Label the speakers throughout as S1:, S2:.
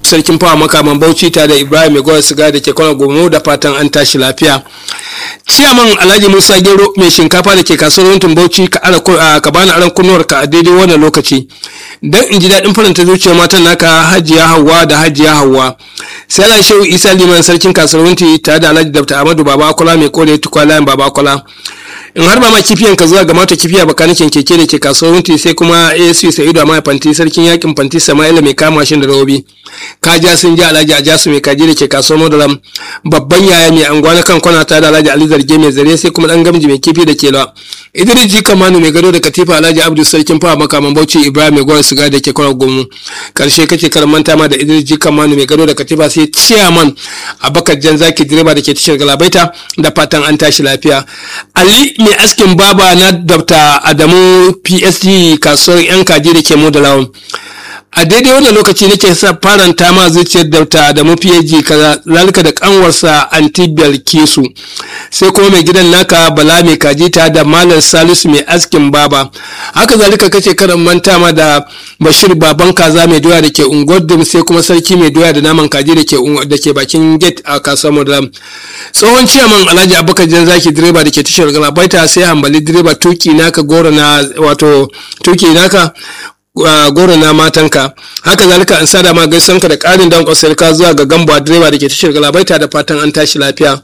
S1: sarkin fawa makaman bauchi tare da ibrahim mai siga da ke kwana gomu da fatan an tashi lafiya ciyaman alhaji musa gero mai shinkafa da ke kasuwar yankin bauchi ka bani aron kunnuwar ka a daidai wannan lokaci dan in ji daɗin faranta zuciyar matan naka hajiya hawa da hajiya hawa sai ala shehu isa liman sarkin kasuwar yankin tare da alhaji dr amadu baba kula mai kore tukwa layin baba kula in har ba ma kifiyan ka zuwa ga mata kifiya bakanikin keke da ke kasuwar wunti sai kuma asc sa'idu a mai fanti sarkin yakin fanti sama'ila mai kama shi da rawobi kaja sun ji alhaji ajasu mai kaji da ke kasuwar modalam babban yaya mai anguwa na kan kwana ta da alhaji ali zarge mai zare sai kuma dan gamji mai kifi da kelawa idris ji kamanu mai gado da katifa alhaji abdu sarkin fawa makaman bauchi ibrahim mai gwar siga da ke kwana gomu karshe kake karamanta ma da idris ji kamanu mai gado da katifa sai ciyaman abakar jan zaki direba da ke tashar galabaita da fatan an tashi lafiya ali mai askin baba na dr adamu psd kasuwar yan kaji da ke mu da lawan a daidai wannan lokaci nake sa faranta ma zuciyar dauta adamu phd zalika da kanwarsa antibiyar kesu sai kuma mai gidan naka bala mai kaji ta da malam salisu mai askin baba haka zalika kace karan manta ma da bashir baban kaza mai doya da ke unguwar sai kuma sarki mai doya da naman kaji da ke bakin gate a kasuwar madam tsohon ciyaman alhaji abubakar jan zaki direba da ke tashar galabaita sai hambali direba tuki naka goro na wato tuki naka goro na matanka haka zalika an sada ma gaisuwanka da ƙarin dan ka zuwa ga gamba direba da ke tashar galabaita da fatan an tashi lafiya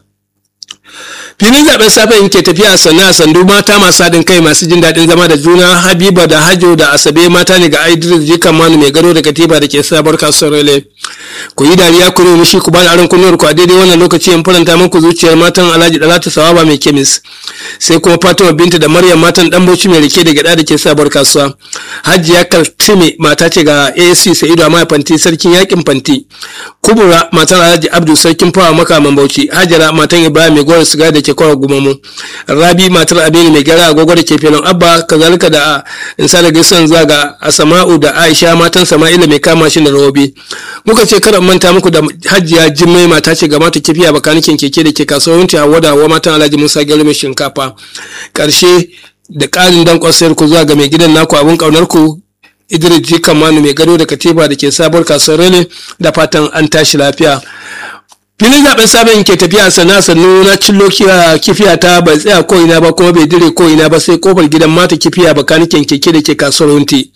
S1: filin zaben safe in ke tafiya sannu a sandu mata masu haɗin kai masu jin daɗin zama da juna habiba da hajo da asabe mata ne ga idris jikan manu mai gado da katiba da ke sabar kasuwar rele ku yi dariya ku nemi shi ku bani aron kunnuwar ku a daidai wannan lokaci in faranta muku zuciyar matan alhaji dalatu sawaba mai kemis sai kuma fatima binta da maryam matan dan bauchi mai rike da gada da ke sabar kasuwa hajiya kaltime mata ce ga asc sa'idu amma fanti sarkin yakin fanti kubura matan alhaji abdu sarkin fawa makaman bauchi hajara matan ibrahim mai gowar siga da ke kwawa gumamu rabi matar abini mai gara agogo da ke filin abba kazalika da insa da gaisuwan zuwa ga asama'u da aisha matan sama'ila mai kama shi da rawobi muka ce karan manta muku da hajiya jimmai mata ce ga mata kifiya bakanikin keke da ke kasuwanci hawa da hawa matan alhaji musa gero mai shinkafa karshe da ƙarin dankon sayar ku zuwa ga mai gidan naku abin ƙaunar ku idris jikan manu mai gado da katiba da ke sabuwar kasuwar rene da fatan an tashi lafiya filin zaben sabon ke tafiya sana sannu na cillo kifiya ta bai tsaya ko ina ba kuma bai dire ko ina ba sai kofar gidan mata kifiya bakanikin keke da ke kasuwar wunti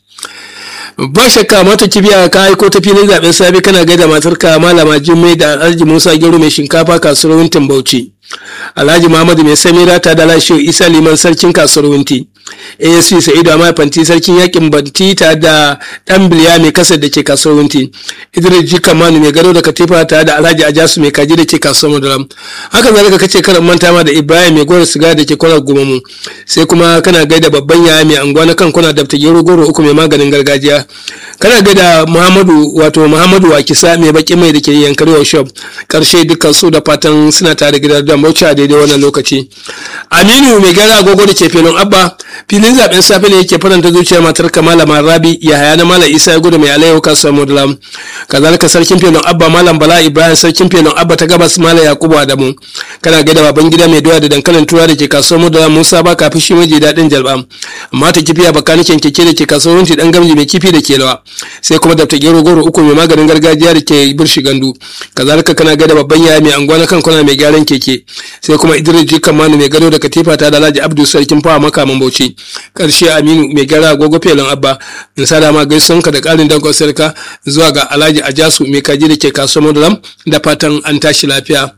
S1: ba shakka mata kibiya ka aiko ta filin zaben safe kana gaida matarka malama jimmai da alhaji musa gero mai shinkafa kasuwar wuntin bauchi alhaji muhammadu mai samira ta da lashe isa liman sarkin kasuwar wunti asc sa'idu amma fanti sarkin yakin banti ta da dan biliya mai kasar da ke kasuwar wunti idris jika manu mai gado da katifa ta da alhaji ajasu mai kaji da ke kasuwar madaram haka zalika kace karan manta ma da ibrahim mai goro siga da ke kwanar gumamu sai kuma kana gaida babban yaya mai anguwa na kan kuna da gero goro uku mai maganin gargajiya kana gaida muhammadu wato muhammadu wakisa mai baki mai da ke yankarewa shop karshe dukkan su da fatan suna tare gidan da mauci a daidai wannan lokaci aminu mai gara agogo da ke filin abba filin zaben safe ne yake faranta zuciyar matar kamala rabi yahaya na malam isa ya gudu mai alayyahu kasuwar modulam kazalika sarkin filin abba malam bala ibrahim sarkin filin abba ta gabas malam yakubu adamu kana gaida baban gida mai doya da dankalin tura da ke kasuwar modulam musa ba kafi shi maji daɗin jalba amma ta kifiya bakanikin keke da ke kasuwar runti dan gamji mai kifi da ke lawa sai kuma da gero goro uku mai maganin gargajiya da ke birshi gandu kazalika kana gaida babban yaya mai anguwa na kan kwana mai gyaran keke sai kuma idris jikan manu mai gado da katifa ta da alhaji abdu sarkin fawa makaman bauchi karshe aminu mai gyara agogo felon abba in sa dama gaisuwan ka da karin dankon sarka zuwa ga alhaji ajasu mai kaji da ke kasuwar madulam da fatan an tashi lafiya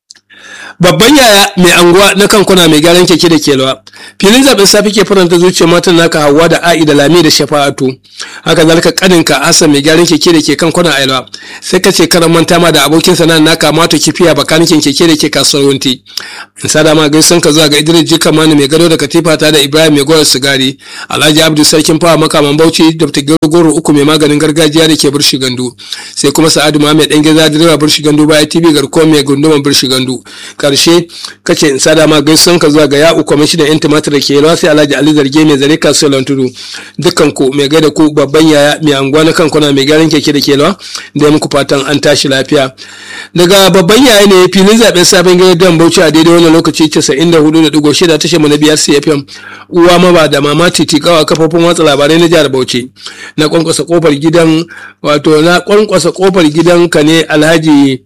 S1: babban yaya mai anguwa na kankuna mai gyaran keke da kelwa filin zaben safi ke faranta zuciyar matan naka hawa da a'i da lami da shafa'atu haka zalika kaninka hassan mai gyaran keke da ke kankuna ailwa sai ka ce karan manta ma da abokin sana'ar naka mato kifiya bakanikin keke da ke kasuwar wunti in sa dama gaisan ka zuwa ga idris jika mani mai gado da katifa ta da ibrahim mai goyar sigari alhaji abdu sarkin fawa makaman bauchi da ta goro uku mai maganin gargajiya da ke birshi gandu sai kuma sa'adu ma mai dan geza direba birshi gandu baya tv garkuwa mai gunduman birshi gandu karshe kace in sada ma gaisuwan ka zuwa ga ya'u kwamishinan yan tumatir da ke yalwa sai alhaji ali zarge mai zare kasuwar tudu dukkan ku mai gaida ku babban yaya mai anguwa na kan kuna mai gyaran keke da ke yalwa da ya muku fatan an tashi lafiya daga babban yaya ne filin zaben sabon gidan bauchi a daidai wannan lokaci 94.6 tashar mu na biyar cfm uwa maba da mama titi kawa kafofin watsa labarai na jihar bauchi na kwankwasa kofar gidan wato na kwankwasa kofar gidan ka ne alhaji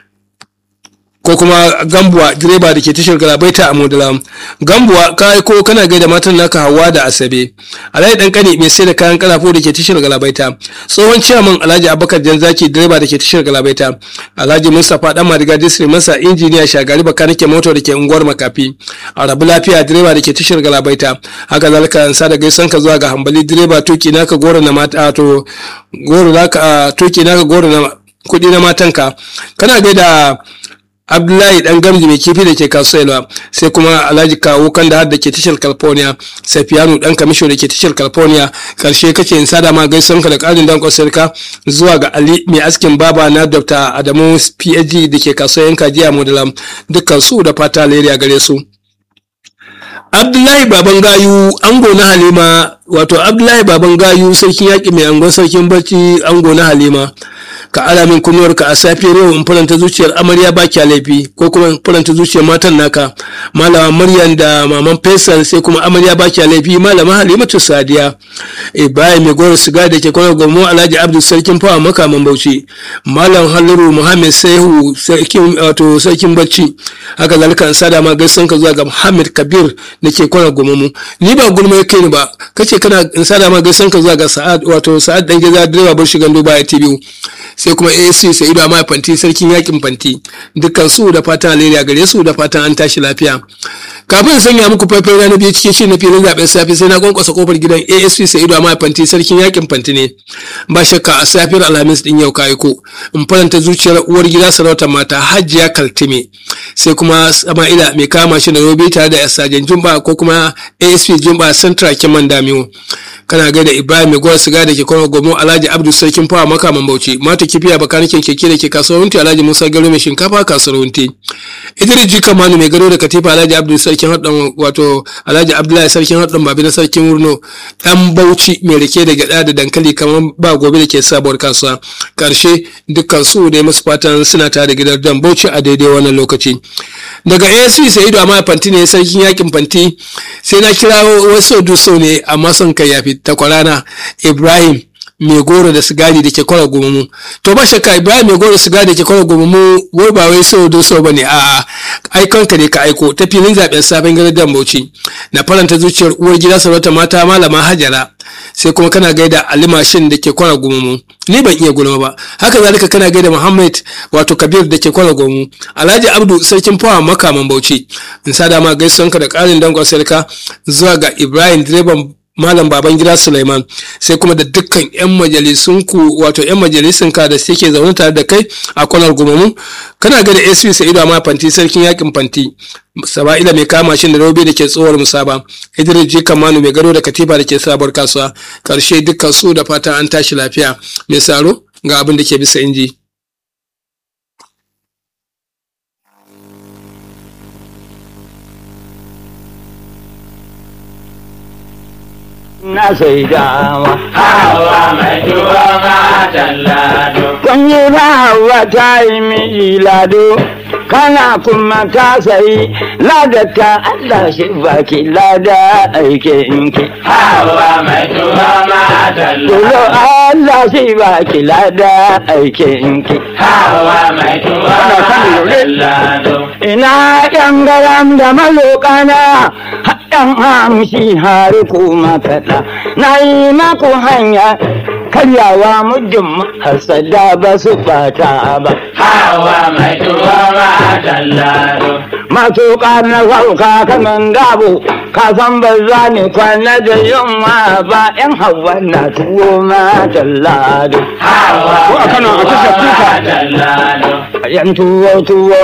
S1: ko kuma gambuwa direba da ke tashar galabaita a modala gambuwa ka aiko kana gaida matan naka hawa da asabe alhaji dan kani mai sai da kayan kalafo da ke tashar galabaita tsohon ciyaman alhaji abubakar janzaki direba da ke tashar galabaita alhaji mustapha dan madiga district masa injiniya shagari bakanike moto da ke unguwar makafi a rabu lafiya direba da ke tashar galabaita haka zalika an sa da gaisan ka zuwa ga hambali direba tuki naka goro na mata to goro naka tuki naka goro na kudi na matanka kana gaida abdullahi dan gamji mai kifi da ke kasuwa sai kuma alhaji kawo kan da da ke tashar california safiyanu dan kamisho da ke tashar california karshe kake in sada ma gaisuwan ka da karin dan kwasarka zuwa ga ali mai askin baba na dr adamu phd da ke kasuwa yanka jiya modalam dukkan su da fata alheri gare su abdullahi baban gayu ango na halima wato abdullahi baban gayu sarkin yaƙi mai angon sarkin barci ango na halima ka ala min kunnuwarka a safiyar yau in faranta zuciyar amarya ba kya laifi ko kuma in faranta zuciyar matan naka malama maryam da maman faisal sai kuma amarya ba kya laifi malama halimatu sadiya ibrahim mai goro siga da ke kwanar gwamnu alhaji abdul sarkin fawa makaman bauchi malam haliru muhammad saihu sarkin wato sarkin bacci haka zalika in sada ma gaisan ka zuwa ga muhammad kabir da ke kwanar gwamnu ni ba gulma ya kai ni ba kace kana in sada ma gaisan ka zuwa ga sa'ad wato sa'ad dan gida direba bar shigan duba ya tv sai kuma AC sai ido ma fanti sarkin yakin fanti dukkan su da fatan alheri gare su da fatan an tashi lafiya kafin sanya muku faifai rana biyu cikin shi na filin zaben safe sai na kwankwasa kofar gidan ASC sai ido ma fanti sarkin yakin fanti ne ba shakka a safiyar alhamis din yau ka aiko in faranta zuciyar uwar gida sarautar mata hajiya kaltime sai kuma sama'ila mai kama shi da robe tare da sajen jumba ko kuma asp jumba central kiman damiwo kana gaida ibrahim mai gwar siga da ke kwana gomo alhaji abdul sarkin fawa makaman bauchi mata kifiya bakanikin keke da ke kasuwar wunti alhaji musa garo mai shinkafa kasuwar wunti idris jika manu mai gado da katifa alhaji abdul sarkin haɗin wato alhaji abdullahi sarkin haɗin babi na sarkin wurno ɗan bauchi mai rike da gyaɗa da dankali kamar ba gobe da ke sabuwar kasuwa karshe dukkan su da masu fatan suna tare da gidan dan bauchi a daidai wannan lokaci daga asp sa'idu amma fanti ne sarkin yakin fanti sai na kira wasu duso ne amma son kai yafi takwarana ibrahim mai goro da sigari da ke kwara gumamu to ba shakka ibrahim mai goro da sigari da ke kwara gumamu wai ba wai so so ba ne a'a aikon ka ne ka aiko ta filin zaben sabon garin dan bauchi na faranta zuciyar uwar gida sarauta mata malama hajara sai kuma kana gaida alimashin da ke kwara gumamu ni ban iya gulma ba haka zalika kana gaida muhammad wato kabir da ke kwara gumamu alhaji abdu sarkin fawa makaman bauchi in sa dama gaisuwanka da karin dangon sarka zuwa ga ibrahim direban Malam Babangida Suleiman sai kuma da dukkan 'yan majalisunku wato 'yan majalisunka da suke zaune tare da kai a kwanar gumamu kana ga da SP Sa'idu ma fanti sarkin yakin fanti Saba'ila mai kama shi da robe da ke tsohuwar musaba Idris J Kamanu mai gado da katifa da ke sabuwar kasuwa karshe dukkan su da fatan an tashi lafiya mai saro ga abin da ke bisa inji.
S2: na sai dawa.
S3: Hawa mai tuwa matan lado.
S2: Kun yi ba hawa ta yi miji lado, kana kuma ka sayi ladaka Allah shi baki lada aikinki.
S3: Hawa mai tuwa matan
S2: Tulo
S3: lado.
S2: Allah shi baki lada aikinki.
S3: Hawa mai tuwa matan lado.
S2: Ina ‘yan garam da malokana, haɗin hamshi har kuma kaɗa, na yi maku hanya karyawa muddin hasada ba su ɓata ba.
S3: Hawa mai tuwa matan lado.
S2: Masu na sauka kaman gabo, ka san ba za ni kwana da yunwa ba ‘yan hawa na tuwo matan lado.
S3: Hawa
S2: Ko a Kano a
S3: mai
S2: tashar
S3: tuwa
S2: kuka.
S3: matan lado.
S2: ‘Yan tuwo tuwo